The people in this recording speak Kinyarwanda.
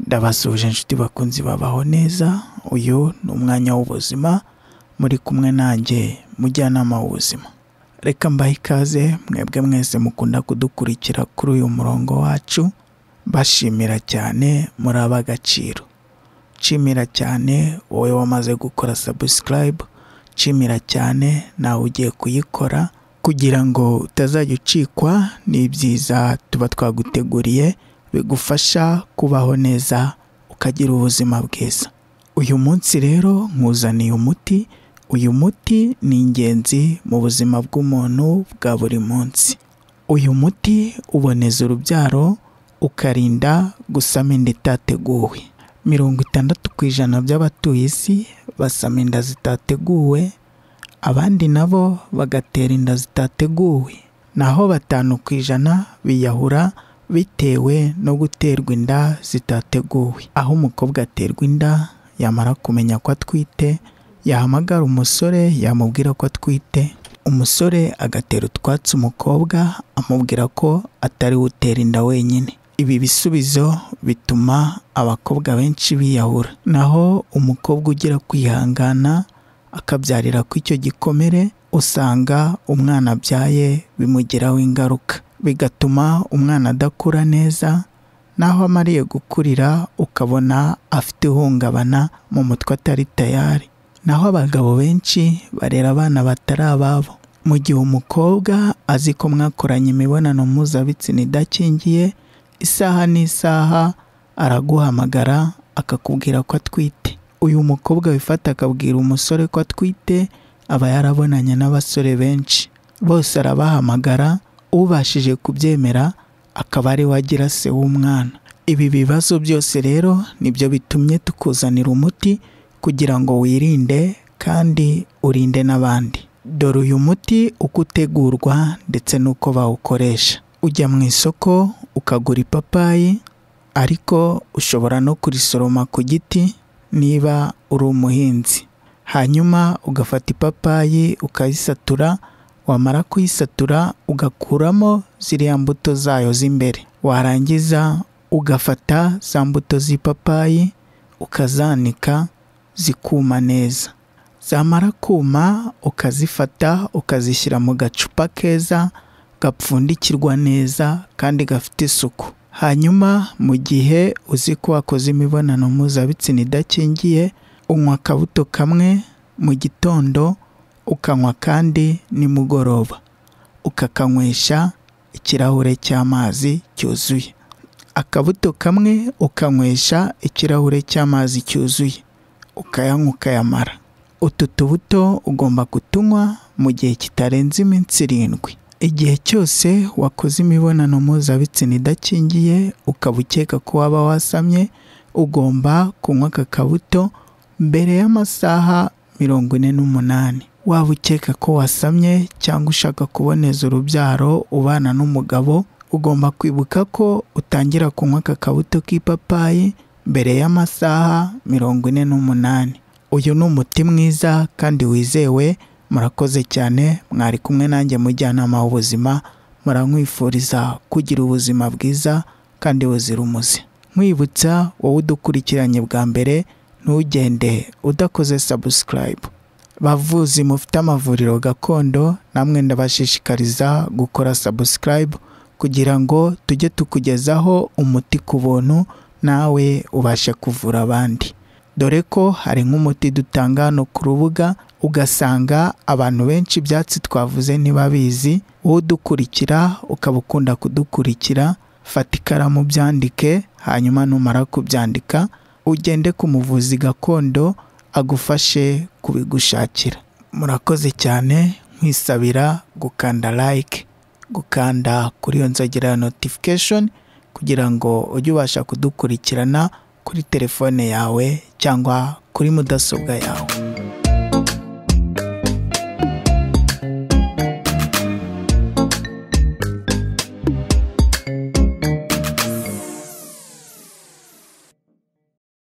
ndabasuje inshuti bakunzi babaho neza uyu ni umwanya w'ubuzima muri kumwe nanjye mujyanama w'ubuzima reka mbahe ikaze mwebwe mwese mukunda kudukurikira kuri uyu murongo wacu bashimira cyane muri ab'agaciro nshimira cyane wowe wamaze gukora sabusikarayibu nshimira cyane nawe ugiye kuyikora kugira ngo utazajya ucikwa n'ibyiza tuba twaguteguriye bigufasha kubaho neza ukagira ubuzima bwiza uyu munsi rero nkuzaniye umuti uyu muti ni ingenzi mu buzima bw'umuntu bwa buri munsi uyu muti uboneza urubyaro ukarinda gusama inda itateguwe mirongo itandatu ku ijana by'abatuye isi basama inda zitateguwe abandi nabo bagatera inda zitateguwe naho batanu ku ijana biyahura bitewe no guterwa inda zitateguwe aho umukobwa aterwa inda yamara kumenya ko atwite yahamagara umusore yamubwira ko atwite umusore agatera utwatsi umukobwa amubwira ko atari we utera inda wenyine ibi bisubizo bituma abakobwa benshi biyahura naho umukobwa ugira kwihangana akabyarira ku icyo gikomere usanga umwana abyaye bimugiraho ingaruka bigatuma umwana adakura neza naho amariye gukurira ukabona afite ihungabana mu mutwe atari tayari naho abagabo benshi barera abana batari ababo mu gihe umukobwa azi ko mwakoranye imibonano mpuzabitsina idakingiye isaha n'isaha araguhamagara akakubwira ko atwite uyu mukobwa wifata akabwira umusore ko atwite aba yarabonanye n'abasore benshi bose arabahamagara ubashije kubyemera akaba ari we agira se w'umwana ibi bibazo byose rero nibyo bitumye tukuzanira umuti kugira ngo wirinde kandi urinde n'abandi dore uyu muti uko utegurwa ndetse n'uko bawukoresha ujya mu isoko ukagura ipapayi ariko ushobora no kurisoroma ku giti niba uri umuhinzi hanyuma ugafata ipapayi ukayisatura wamara kuyisatura ugakuramo ziriya mbuto zayo z'imbere warangiza ugafata za mbuto z'ipapayi ukazanika zikuma neza zamara kuma ukazifata ukazishyira mu gacupa keza gapfundikirwa neza kandi gafite isuku hanyuma mu gihe uzi ko wakoze imibonano mpuzabitsina idakingiye unywa akabuto kamwe mu gitondo ukanywa kandi nimugoroba ukakanywesha ikirahure cy'amazi cyuzuye akabuto kamwe ukanywesha ikirahure cy'amazi cyuzuye ukayanywa ukayamara utu tubuto ugomba kutunywa mu gihe kitarenze iminsi irindwi igihe cyose wakoze imibonano mpuzabitsina idakingiye ukaba ukeka ko waba wasamye ugomba kunywa aka kabuto mbere y'amasaha mirongo ine n'umunani waba ukeka ko wasamye cyangwa ushaka kuboneza urubyaro ubana n'umugabo ugomba kwibuka ko utangira kunywa aka kabuto k'ipapayi mbere y'amasaha mirongo ine n'umunani uyu ni umuti mwiza kandi wizewe murakoze cyane mwari kumwe nanjye mujyanama w'ubuzima murankwifuriza kugira ubuzima bwiza kandi buzira umuze nkwibutsa wowe udukurikiranye bwa mbere ntugende udakoze sabusikarayibu bavuzi mufite amavuriro gakondo namwe ndabashishikariza gukora sabusikarayibu kugira ngo tujye tukugezaho umuti ku buntu nawe ubashe kuvura abandi dore ko hari nk'umuti dutanga hano ku rubuga ugasanga abantu benshi ibyatsi twavuze ntibabizi wowe udukurikira ukaba ukunda kudukurikira fata ikaramu byandike hanyuma numara kubyandika ugende ku muvuzi gakondo agufashe kubigushakira murakoze cyane nkwisabira gukanda like gukanda kuri iyo nzogera ya notifikashoni kugira ngo ujye ubasha kudukurikirana kuri telefone yawe cyangwa kuri mudasobwa yawe